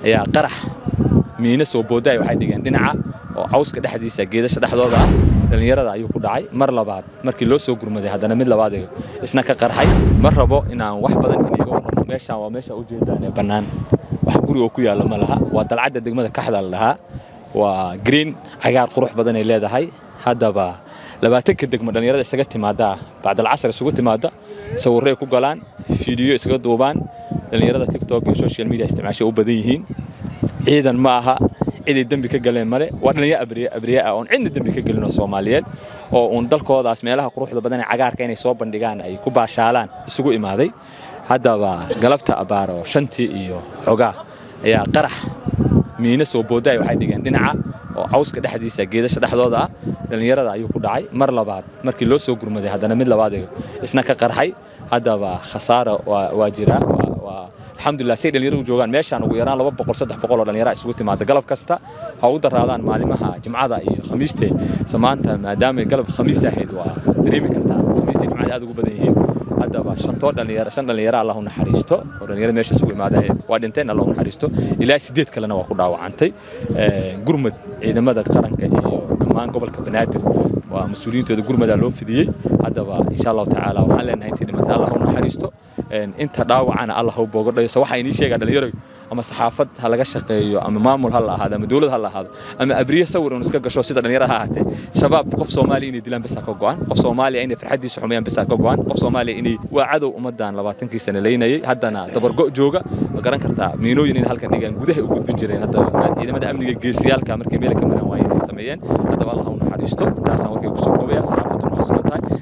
ayaa qarax miina soo boodaay waxay dhigeen dhinaca oo cawska dhexdiisa geedasha dhexdooda ah dhallinyarada ayuu ku dhacay mar labaad markii loo soo gurmaday haddana mid labaad isna ka qarxay ma rabo inaan wax badan iniga warramo meeshaan waa meesha ujeedaan ee bannaan wax guriga ku yaalla ma laha waa dalcadda degmada kaxda la dhahaa waa green cagaar qurux badan ay leedahay haddaba labaatanka degmo dhallinyarada isaga timaada bacdalcasar isugu timaada sawirray ku galaan fiidiyo isaga duubaan dhallinyarada tiktok iyo social media isticmaashay u badan yihiin ciidan ma aha ciday dembi ka galeen male waa dhalinyaro abriye abriye ah oon cidna dembi ka gelin oo soomaaliyeed oo uun dalkoodaas meelaha quruxda badan ee cagaarka inay soo bandhigaan ay ku baashaalaan isugu imaaday haddaba galabta abaaro shantii iyo xogaa ayaa qarax miina soo boodaay waxay dhigeen dhinaca oo cawska dhexdiisa geedasha dhexdooda ah dhallinyarada ayuu ku dhacay mar labaad markii loo soo gurmaday haddana mid labaad isna ka qarxay haddaba khasaara waa jiraa alxamdulilah say dhalinyaradu joogaan meeshaan ugu yaraan laba boqol saddex boqol oo dhalinyara isugu timaada galab kasta ha u daraadaan maalimaha jimcada iyo khamiiste maanta maadaama galab khamiis ahayd waa dareemi kartaa khamiiste jimcada aad ugu badan yihiin haddaba shantoo dhalinyaro shan dhalinyaro allah u naxariisto oo dhalinyaro meesha isugu imaada waa dhinteen allah u naxariisto ilaa sideed kalena waa ku dhaawacantay gurmad ciidamada qaranka iyo dhammaan gobolka banaadir waa mas-uuliyiintooda gurmadaa loo fidiyey haddaba insha allahu tacaala waxaan leenahay intii dhimatay allah u naxariisto inta dhaawacana allah u boogo dhayso waxaa inii sheegaa dhalinyaro ama saxaafad ha laga shaqeeyo ama maamul ha la ahaado ama dowlad ha la ahaado ama abriye sawir un iska gasho sida dhalinyaro ha ahaatee shabaab qof soomaaliya inay dilaan bisa ka go'an qof soomaaliya inay farxaddiisa xumeeyaan bisa ka go'an qof soomaaliya inay waa cadow ummaddan labaatankii sane leynayay haddana dabargo jooga ma garan kartaa miinooyin in halkan dhigaan gudaha u gudbin jireen haddaba ciidamada amniga geesiyaalka markay meel ka maraan waayeen ay sameeyeen haddaba allah u naxariisto intaasaan warkay kusoo koobaya saxaafaddu waa sugan tahay